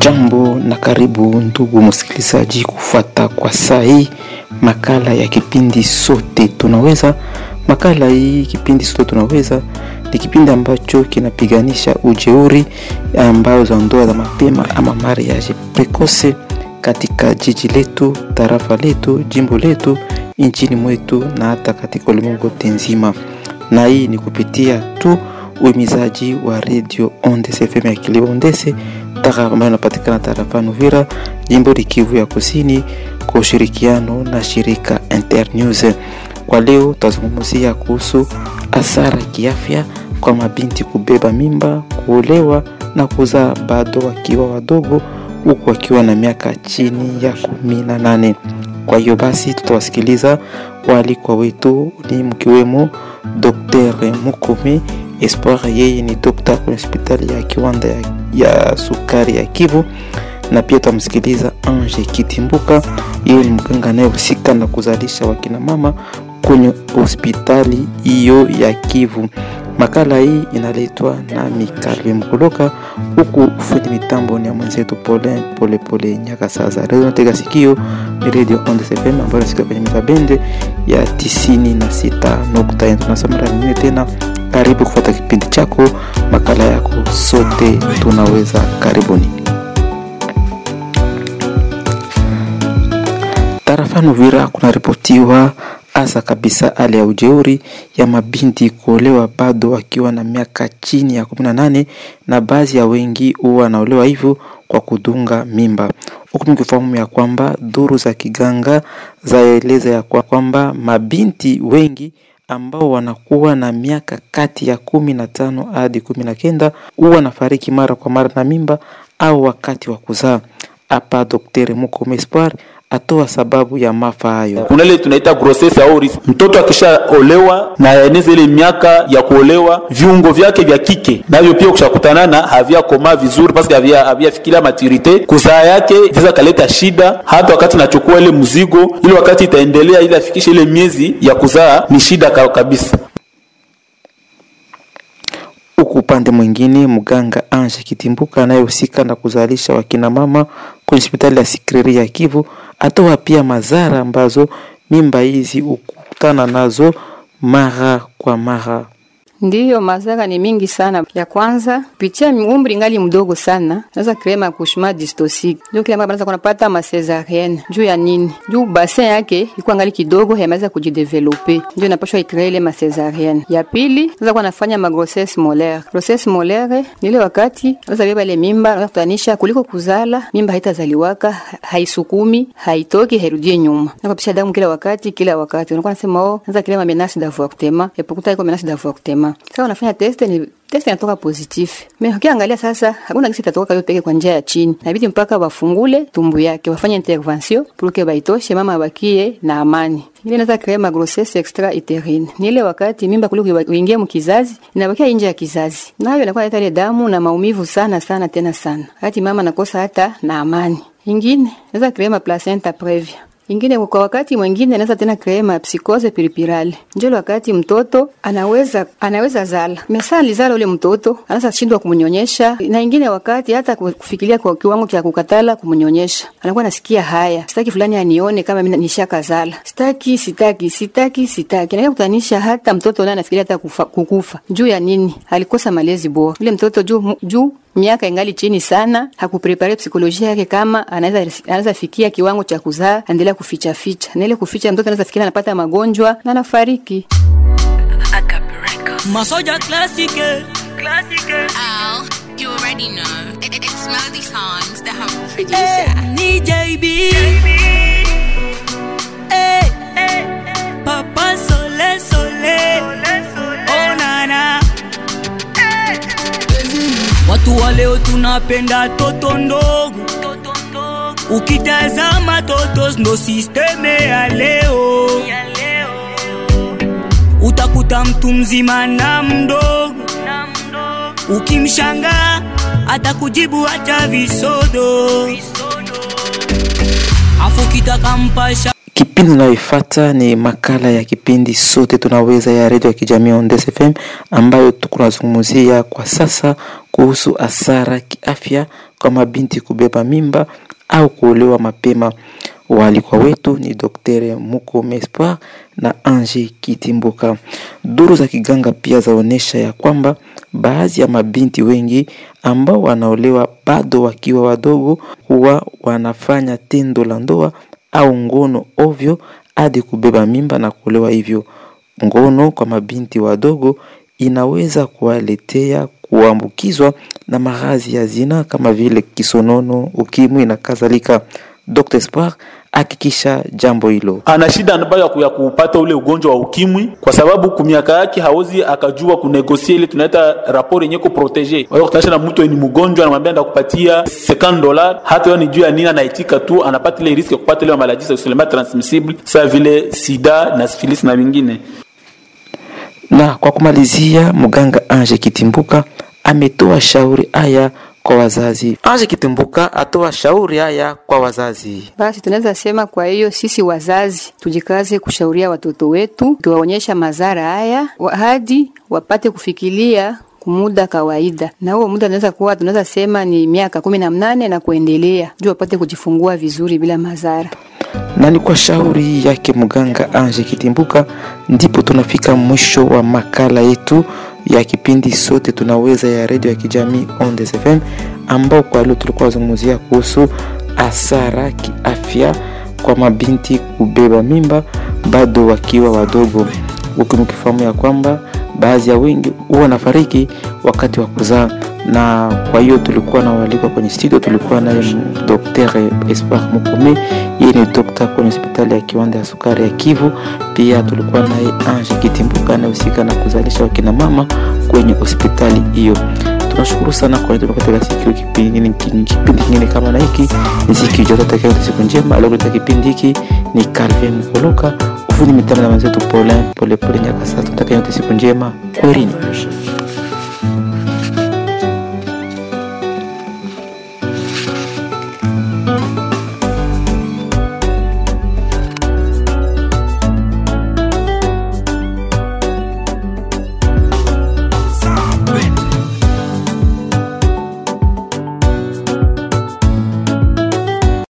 Jambo na karibu ndugu msikilizaji, kufuata kwa saa hii makala ya kipindi sote tunaweza. Makala hii kipindi sote tunaweza ni kipindi ambacho kinapiganisha ujeuri ambayo za ndoa za mapema ama mariage precoce katika jiji letu, tarafa letu, jimbo letu, nchini mwetu na hata katika ulimwengu nzima, na hii ni kupitia tu uhimizaji wa radio Ondese FM ya Kilibondese tara ambayo inapatikana tarafani Uvira, jimbo Kivu ya Kusini, kwa ushirikiano na shirika Internews. Kwa leo tutazungumzia kuhusu hasara kiafya kwa mabinti kubeba mimba, kuolewa na kuzaa bado wakiwa wadogo, huku wakiwa na miaka chini ya kumi na nane. Kwa hiyo basi tutawasikiliza waalikwa wetu ni mkiwemo Dr. Mukome Espoir, yeye ni dokta kwenye hospitali ya kiwanda ya, ya sukari ya Kivu, na pia tutamsikiliza Ange Kitimbuka, yeye ni mganga anayehusika na kuzalisha wakina mama kwenye hospitali hiyo ya Kivu. Makala hii inaletwa na Mikalwe Mkoloka, huku ufundi mitambo ni ya mwenzetu Pole Pole Pole Nyakasaza. Radio natega sikio ni Radio Onde FM ambayo nasikia kwenye mita ya tisini na sita nukta nne. Tunasema mara nyingine tena, karibu kufuata kipindi chako, makala yako sote tunaweza. Karibuni. Tarafani Uvira kunaripotiwa hasa kabisa hali ya ujeuri ya mabinti kuolewa bado wakiwa na miaka chini ya 18 na baadhi ya wengi huwa wanaolewa hivyo kwa kudunga mimba, huku mkifahamu ya kwamba duru za kiganga zaeleza ya kwamba mabinti wengi ambao wanakuwa na miaka kati ya kumi na tano hadi kumi na kenda huwa nafariki mara kwa mara na mimba au wakati wa kuzaa. Hapa Daktari Mukome Espoir atoa sababu ya maafa hayo. Kuna ile tunaita grossesse au risque. Mtoto akishaolewa na yaeneza ile miaka ya kuolewa, viungo vyake vya kike navyo pia kushakutana na haviakomaa vizuri, paske havia haviafikiria maturite, kuzaa yake inaweza kaleta shida. Hata wakati nachukua ile mzigo, ile wakati itaendelea ili afikishe ile miezi ya kuzaa, ni shida kabisa. Huku upande mwingine, mganga Ange Kitimbuka anayehusika na kuzalisha wakina mama kwenye hospitali ya Sikreri ya Kivu atoa pia madhara ambazo mimba hizi hukutana nazo mara kwa mara. Ndiyo, madhara ni mingi sana. Ya kwanza kupitia umri ngali mdogo sana, naweza krema kushma dystocic, ndio kile ambacho kunapata ma cesarienne. Juu ya nini? Juu bassin yake iko ngali kidogo, yameweza kujidevelope, ndio inapaswa ikree ile ma cesarienne. Ya pili, naweza kuwa nafanya ma grossesse molaire. Grossesse molaire ni ile wakati naweza beba ile mimba, naweza kutanisha kuliko kuzala, mimba haitazaliwaka, haisukumi, haitoki, hairudie nyuma. Na kupisha damu kila wakati, kila wakati. Unakuwa nasema oh, naweza krema menace d'avortement, et pourtant iko menace d'avortement sasa unafanya test ni test inatoka positif. Me ukiangalia sasa hakuna kisi itatoka hiyo peke kwa njia ya chini. Inabidi mpaka wafungule tumbu yake, wafanye intervention pour que baitoshe mama abakie na amani. Ile inaweza créer ma grossesse extra utérine. Ni ile wakati mimba kuliko uingie mkizazi, inabakia nje ya kizazi. Nayo inakuwa inaleta ile damu na maumivu sana sana tena sana. Hati mama nakosa hata na amani. Ingine inaweza créer ma placenta previa ingine kwa wakati mwingine anaweza tena krema psikose pilipirali, ndio wakati mtoto anaweza anaweza zala mesali zala ule mtoto anaweza shindwa kumnyonyesha, na ingine wakati hata kufikiria kwa kiwango cha kukatala kumnyonyesha, anakuwa nasikia haya, sitaki fulani anione kama mimi nishaka zala, sitaki sitaki sitaki sitaki, na kutanisha hata mtoto naye anafikiria hata kufa, kukufa juu ya nini? Alikosa malezi bora ule mtoto juu juu miaka ingali chini sana, hakuprepare psikolojia yake kama anaweza anaweza fikia kiwango cha kuzaa, endelea kuficha ficha, na ile kuficha, mtoto anaweza fikiria anapata magonjwa na anafariki. Masoja classique classique. Oh, you already know. It, it, it's Melody Songs, the humble producer. Ni JB. Hey, hey, Papa Sole Sole. Oh nana. Watu wa leo tunapenda toto ndogo, ukitazama totos ndo sisteme ya leo. Utakuta mtu mzima na mdogo, ukimshanga atakujibu hata visodo, afu kitaka mpasha Kipindi unayoifuata ni makala ya kipindi sote tunaweza ya redio ya kijamii Ondes FM ambayo tukunazungumzia kwa sasa kuhusu hasara kiafya kwa mabinti kubeba mimba au kuolewa mapema. Waalikwa wetu ni Dr. Muko Mespoir na Ange Kitimbuka. Duru za kiganga pia zaonyesha ya kwamba baadhi ya mabinti wengi ambao wanaolewa bado wakiwa wadogo huwa wanafanya tendo la ndoa au ngono ovyo hadi kubeba mimba na kuolewa hivyo. Ngono kwa mabinti wadogo inaweza kuwaletea kuambukizwa na maradhi ya zina kama vile kisonono, ukimwi na kadhalika. Dr. Espoir hakikisha jambo hilo. ana shida ambayo ya ku- ya kupata ule ugonjwa wa ukimwi kwa sababu kumiaka yake hawezi akajua kunegosie ile tunaita rapport yenye kuprotege. Kwa hiyo kutanisha na mtu ni mgonjwa, anamwambia ndakupatia 50 dollars, hata yeye ni juu ya nini, anaitika tu, anapata ile riski ya kupata ile maladie sexuellement transmissible sawa vile sida na syphilis na vingine. Na kwa kumalizia, mganga Ange Kitimbuka ametoa shauri haya kwa wazazi. Ange Kitimbuka atoa shauri haya kwa wazazi. Basi tunaweza sema, kwa hiyo sisi wazazi tujikaze kushauria watoto wetu, tuwaonyesha madhara haya wa- hadi wapate kufikiria kumuda kawaida, na huo muda tunaweza kuwa tunaweza sema ni miaka kumi na mnane na kuendelea, juu wapate kujifungua vizuri bila madhara. na ni kwa shauri yake mganga Ange Kitimbuka ndipo tunafika mwisho wa makala yetu ya kipindi sote tunaweza ya redio ya kijamii Ondes FM, ambao kwa leo tulikuwa wazungumzia kuhusu hasara kiafya kwa mabinti kubeba mimba bado wakiwa wadogo, huku mkifahamu ya kwamba baadhi ya wengi huwa wanafariki wakati wa kuzaa na kwa hiyo tulikuwa na walikwa kwenye studio, tulikuwa naye Dr. Espoir Mukome, yeye ni dokta kwenye hospitali ya kiwanda ya sukari ya Kivu. Pia tulikuwa naye Ange Kitimbuka anayehusika na kuzalisha wakina mama kwenye hospitali hiyo. Tunashukuru sana kwa nini katika siku kipindi kipindi kingine kama na hiki ni siku ijayo, tutakayo siku njema. Leo katika kipindi hiki ni Calvin Mkoloka, ufundi mitambo na mwenzetu Paulin Pole Pole Nyakasa. Tutakayo siku njema, kwerini.